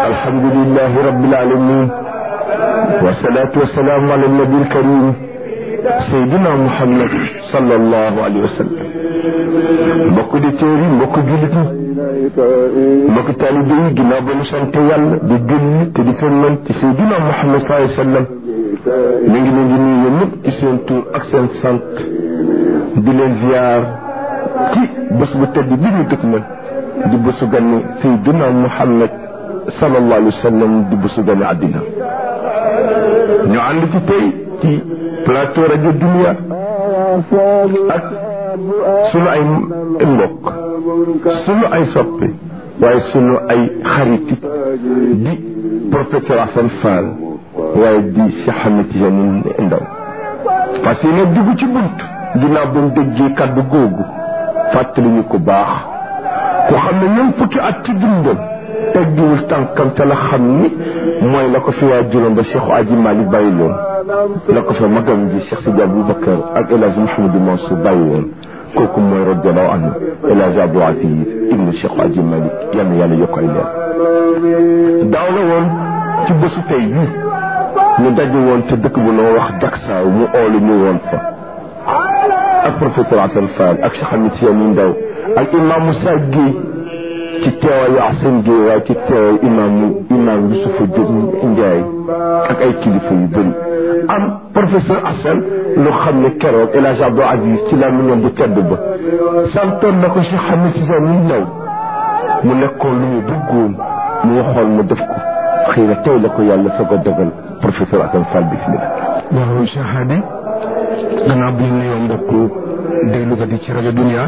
الحمد لله رب العالمين والصلاة والسلام على النبي الكريم سيدنا محمد صلى الله عليه وسلم mbokk di téeri mbokk jullit ñi mbokk taalibe yi ginnaaw ba ñu sant yàlla di julli te di sëlmal ci Seydina Muhammad sallallahu alayhi wa sallam ñu ngi leen di nuyu ñëpp ci seen tur ak seen sant di leen ziar ci bés bu tedd bi ñu dëkk man di bésu ganni Seydina Muhammad sallallahu alayhi wa sallam di bésu ganni àddina ñu ànd ci tey ci plateau rajo Dunia ak sunu ay mbokk sunu ay soppe waaye sunu ay xariti di professeur Assane Fall waaye di Cheikh Ahmed Tidiane Ndaw parce que ne dugg ci bunt ginnaaw ba mu déggee kaddu googu fàttali ñu ko baax ku xam ne ñoom fukki at ci dundam teggiwul tànkam te la xam ni mooy la ko fi waa juróom ba Cheikh Aji Malick bàyyi loon la ko fa magam ji Cheikh Sidi Aboubacar ak El Hadj Mouhamadou Mansour bàyyi woon kooku mooy radiallahu anhu El Hadj Abdou Aziz ibnu Cheikh Aji Malick yal na yàlla yokk ay leer daaw la woon ci bésu tey bi ñu daje woon te dëkk bu noo wax Jaksaaw mu oolu ñu woon fa ak professeur Assane Fall ak Cheikh Ahmed Tidiane Ndaw ak imam Moussa Guèye ci teewaayu Assane Guèye waaye ci teewaayu imam imam Youssoufa Diop Ndiaye ak ay kilifa yu bëri am professeur Assane lu xam ne keroog El Hadj Abdou Aziz ci la mu ñoom bu tedd ba santoon na ko Cheikh Ahmed Tidiane Ndaw mu nekkoon lu mu bëggoon mu waxoon mu def ko xëy na tey la ko yàlla soog a dogal professeur Assane Fall bismillah waaw Cheikh Hadi gannaaw bu ñu nuyoo mbokku déglukat yi ci rajo Dunia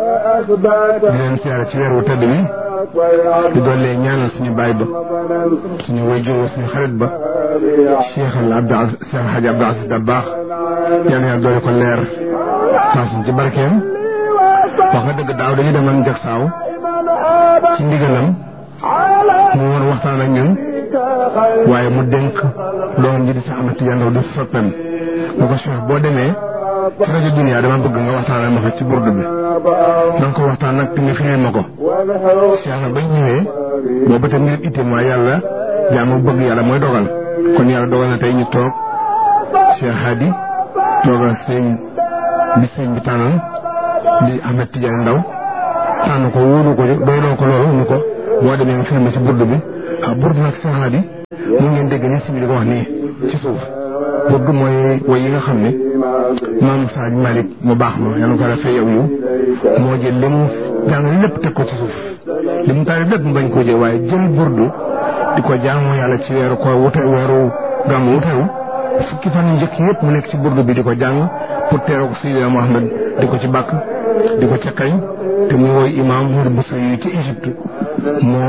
di leen siyaare ci weer wu tedd bi di doole ñaanal suñu baay ba suñu wayjur suñu xarit ba Cheikh al Abdou Aziz Cheikh Hadji Abdou Aziz Dabakh yal na yàlla doole ko leer taasuñ ci barkeem wax nga dëgg daaw dañuy demoon Jaksaaw ci ndigalam mu war waxtaan ak ñun waaye mu dénk doom ji di Cheikh Ahmed Tidiane Ndaw di soppeem mu ko Cheikh boo demee ci rajo Dunia dama bëgg nga waxtaanal ma fa ci burdu bi na nga ko waxtaan nag te nga firil ma ko Cheikh na bañ ñëwee boobu te mbir itte mooy yàlla jaamu bëgg yàlla mooy dogal kon yàlla dogal na tey ñu toog Cheikh Hadi toogal sëñ bi sëñ bi tànnal di Ahmed Tidiane Ndaw tànn ko wóolu ko doyloo ko loolu ñu ko boo demee nga filmé ci burdu bi ah burdu nag Cheikh Hadi mu ngeen dégg ni si bi di ko wax nii ci suuf burdu mooy woy yi nga xam ne maam Saaj Malick mu baax ma yàlla ko defee yow yu moo jël li mu jàng lépp teg ko ci suuf li mu taari lépp mu bañ koo jël waaye jël burdu di ko jaamu yàlla ci weeru ko wute weeru gàmmu wutewu fukki fan yu njëkk yëpp mu nekk ci burdu bi di ko jàng pour teeroo ko Seydina Mohamed di ko ci bàkk di ko ca kañ te mu woy imaam Mouride Boussa yi ci Égypte moo